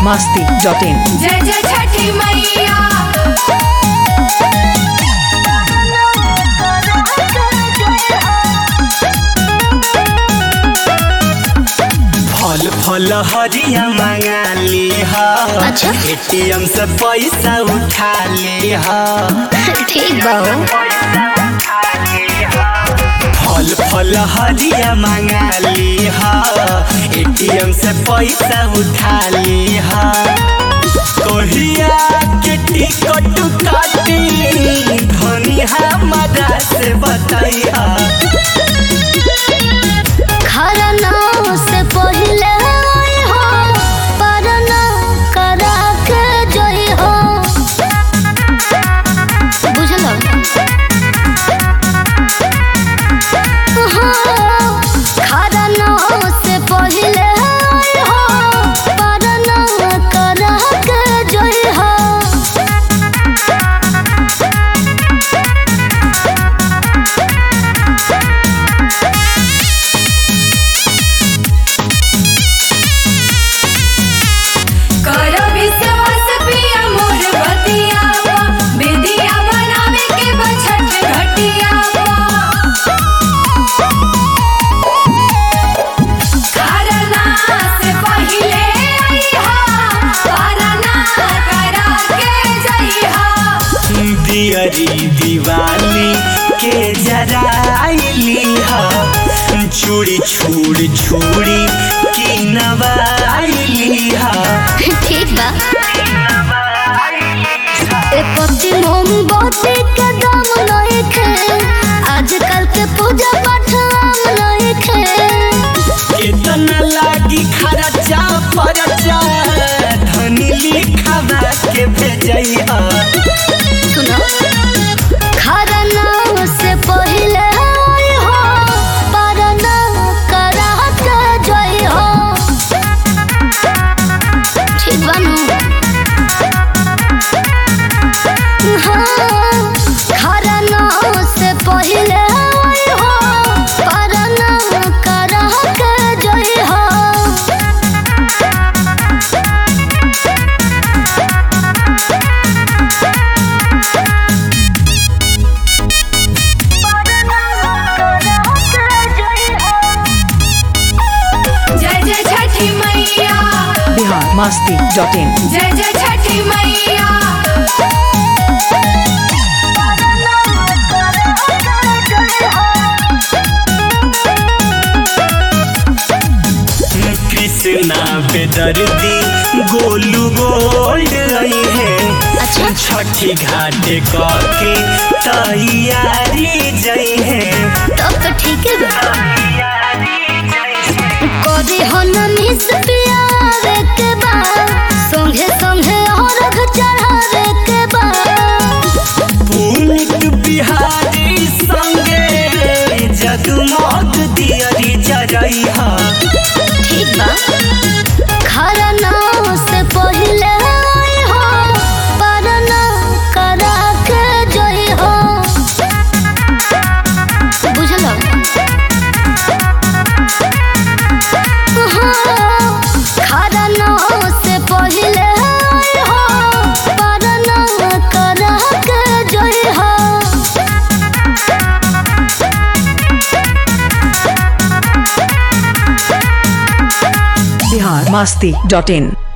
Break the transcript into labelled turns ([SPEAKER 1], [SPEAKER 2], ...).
[SPEAKER 1] masti dot in.
[SPEAKER 2] जय जय छठी मैया
[SPEAKER 3] फल फल हरिया मंगा ली हा
[SPEAKER 4] अच्छा।
[SPEAKER 3] एटीएम से पैसा उठा ली हा
[SPEAKER 4] ठीक बा हो
[SPEAKER 3] फल फल हरिया मंगा ली हा एटीएम से पैसा उठा ली हा कहिया के टिकट काटी धनी हमारा से बताइया
[SPEAKER 4] खरना से पहिले आई हो परना करा के जोई हो बुझलो हाँ, खरना से पहिले आई हो परना करा के जोई हो
[SPEAKER 2] कर विश्वास पिया मोर बतिया बेदिया बनावे के बछट घटिया खरना से पहिले आईहा परना करा के जइहा
[SPEAKER 3] दियरी दिवाली के जराइली हा चूड़ी छूड़ छूड़ी की नवाइली हा
[SPEAKER 4] ठीक बा ए पति मोमबत्ती के दाम नइखे आजकल के पूजा पाठ आम नइखे
[SPEAKER 3] कितना लागी खर्चा परचा धनी लिखावा के भेजैया
[SPEAKER 4] सुनो खरना से पहिले आई हो परना करा के जई हो ठीक बानू हाँ, खरना से पहिले आई हो परना करा के जई हो
[SPEAKER 2] जय जय छठी मैया
[SPEAKER 1] Bihar masti dot in.
[SPEAKER 2] जय जय छठी मैया
[SPEAKER 3] कृष्णा बेदर्दी गोलू गोल्ड रही है
[SPEAKER 4] अच्छा
[SPEAKER 3] छठी घाट के तैयारी जई है
[SPEAKER 4] तब तो ठीक है बा कभी हो न मिस पियावे के बाद संगे संगे और चढ़ावे के बाद
[SPEAKER 3] पुनित बिहारी संगे जगमग दियरी जरैहा
[SPEAKER 4] ठीक बा खरना से पहिले आई हो परना करा के जोई हो बुझलो हाँ, खरना से पहिले आई हो परना करा के जोई हो
[SPEAKER 1] Bihar masti dot in.